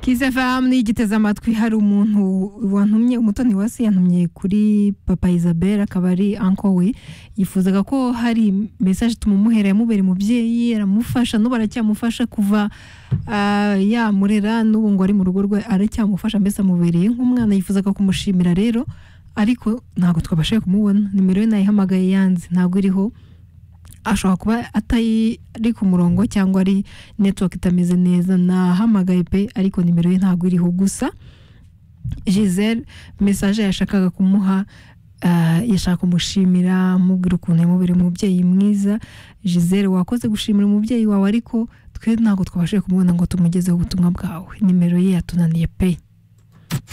kizafam nigiteze amatwi hari umuntu wantumye umutoni wese yantumye kuri papa isabelle akaba ari anko we yifuzaga ko hari mesaje tumumuhera yamubera umubyeyi aramufasha n'ubu aracyamufasha kuva ah, yamurera n'ubu ngo ari mu rugo rwe aracyamufasha mbese amubereye nk'umwana yifuzaga kumushimira rero ariko ntabwo twabashije kumubona nimero ye nayihamagaye yanze ntabwo iriho ashobora kuba atari ku murongo cyangwa ari netiwaka itameze neza nahamagaye pe ariko nimero ye ntabwo iriho gusa giselle mesaje yashakaga kumuha ah, yashaka kumushimira amubwira ukuntu yamubereye umubyeyi mwiza giselle wakoze gushimira umubyeyi wawe ariko twe ntabwo twabashije kumubona ngo tumugezeho ubutumwa bwawe nimero ye yatunaniye pe